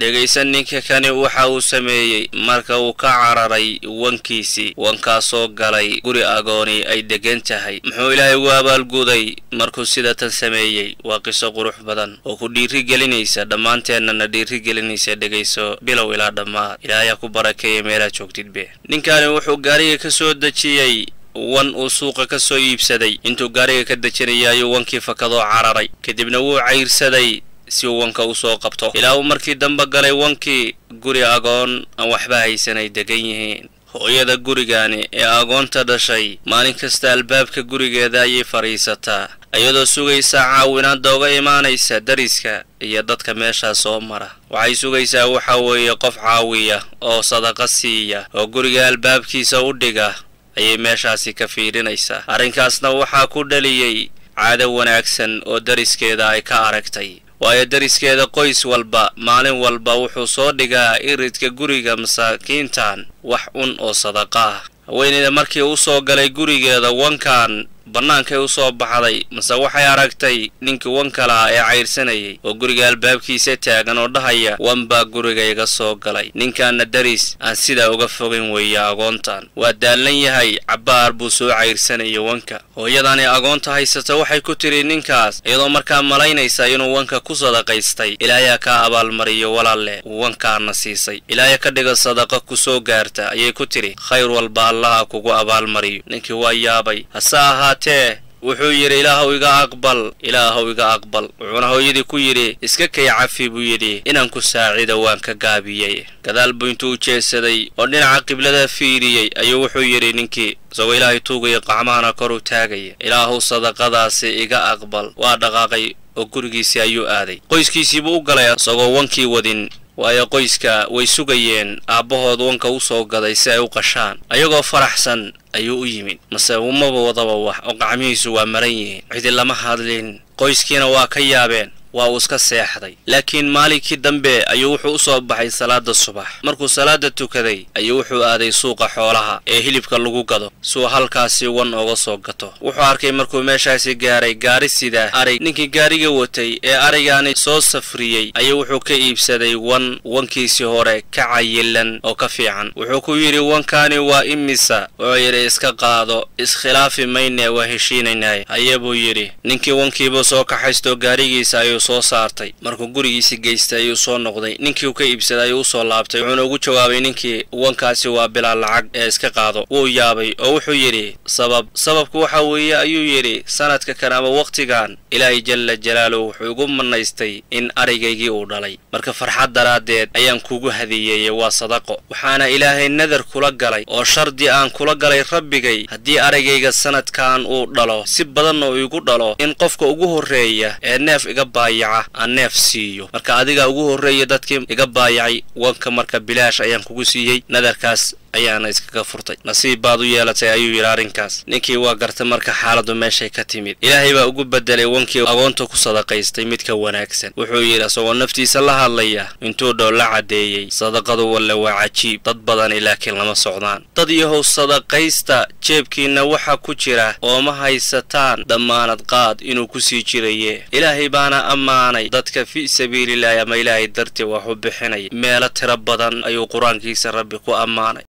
dhegaysan ninka kani waxa uu sameeyey marka uu ka cararay wankiisii wankaasoo galay guri agooni ay degan tahay muxuu ilaahay ugu abaalguday markuu sida tan sameeyey waa qiso qurux badan oo ku dhiiri gelinaysa dhammaanteennana dhiiri gelinaysa dhegayso bilow ilaa dhammaad ilaahayaa ku barakeeya meelaad joogtidbe ninkani wuxuu gaariga ka soo dejiyey wan uu suuqa ka soo iibsaday intuu gaariga ka dejinaya ayuu wankii fakadoo cararay kadibna wuu cayrsaday si uu wanka u soo qabto ilaa uu markii dambe galay wankii guri agoon aan waxba haysan ay degan yihiin hooyada gurigani ee agoonta dhashay maalin kasta albaabka gurigeeda ayay fadhiisataa iyadoo sugaysaa caawinaadda uga imaanaysa dariska iyo dadka meeshaa soo mara waxay sugaysaa waxa weeye qof caawiya oo sadaqa siiya oo guriga albaabkiisa u dhiga ayay meeshaasi ka fiidhinaysaa arrinkaasna waxaa ku dhaliyey caado wanaagsan oo dariskeeda ay ka aragtay waayo dariskeeda qoys walba maalin walba wuxuu soo dhigaa iridka guriga masaakiintan wax un oo sadaqa ah haweeneyda markii u soo galay gurigeeda wankan bannaankay u soo baxday mase waxay aragtay ninkii wanka lahaa ee cayrsanayay oo guriga albaabkiisa taagan oo dhahaya wan baa guriga iga soo galay ninkaana daris aan sidaa uga fogayn weeye agoontan waa daallan yahay cabbaar buu soo cayrsanayay wanka hooyadani agoonta haysata waxay ku tidhi ninkaas iyadoo markaa malaynaysa inuu wanka ku sadaqaystay ilaayaa kaa abaalmariyo walaalle wankaana siisay ilaaya ka dhiga sadaqa ku soo gaarta ayay ku tidhi khayr walba allaha kugu abaalmariyo ninkii waa yaabay hase ahaatee wuxuu yidhi ilaahow iga aqbal ilaahow iga aqbal wuxuuna hooyadii ku yidhi iska kay cafi buu yidhi inaan ku saacido waan ka gaabiyey gadaal buu intuu u jeedsaday oo dhinaca qiblada fiiriyey ayuu wuxuu yidhi ninkii isagoo ilaahay tuugaya qacmahana kor u taagaya ilaahow sadaqadaasi iga aqbal waa dhaqaaqay oo gurigiisii ayuu aaday qoyskiisiibuu u galay isagoo wankii wadin waayo qoyska way sugayeen aabbahood wanka u soo gaday si ay u qashaan ayagoo faraxsan ayuu u yimid mase umaba wadaba wax oo qacmihiisu waa maran yihiin cidi lama hadlin qoyskiina waa ka yaabeen waa uu iska seexday laakiin maalinkii dambe ayuu wuxuu u soo baxay salaada subax markuu salaada tukaday ayuu wuxuu aaday suuqa xoolaha ee hilibka lagu gado suu halkaasi wan oga soo gato wuxuu arkay markuu meeshaasi gaaray gaari sida arig ninkii gaariga watay ee arigaani soo safriyey ayuu wuxuu ka iibsaday wan wankiisii hore ka cayilan oo ka fiican wuxuu ku yidhi wankaani waa imisa wuxuu yidhi iska qaado iskhilaafi mayne waa heshiinaynay haye buu yidhi ninkii wankiibuu soo kaxaystoo gaarigiisa ayuu soo saartay markuu gurigiisi geystay ayuu soo noqday ninkii uu ka iibsaday ayuu u soo laabtay wuxuuna ugu jawaabay ninkii wankaasi waa bilaa lacag ee iska qaado wuu yaabay oo wuxuu yidhi sabab sababku waxa weeye ayuu yidhi sanadka kan ama wakhtigan ilaahay jalla jalaaluhu wuxuu igu manaystay in arigaygii uu dhalay marka farxad daraaddeed ayaan kugu hadiyeeyey waa sadaqo waxaana ilaahay nadar kula galay oo shardi aan kula galay rabbigay haddii arigayga sanadkan uu dhalo si badanna uu igu dhalo in qofka ugu horreeya ee neef iga baaya aan neef siiyo marka adigaa ugu horreeya dadkii iga baayacay wanka marka bilaash ayaan kugu siiyey nadarkaas ayaana iskaga furtay nasiib baad u yeelatay ayuu yidhi arrinkaas ninkii waa gartay marka xaaladdu meeshay ka timid ilaahay baa ugu bedelay wankii agoonta ku sadaqaystay mid ka wanaagsan wuxuu yidhi isagoo naftiisa la hadlaya intuu dhow la caddeeyey sadaqadu walle waa cajiib dad badani laakiin lama socdaan dad yahow sadaqaysta jeebkiinna waxa ku jira oo ma haysataan dammaanad qaad inuu ku sii jiraye ilaahay baana ammaanay dadka fi sabiililaahi ama ilaahay dartii wax u bixinaya meelo tiro badan ayuu qur-aankiisa rabbi ku ammaanay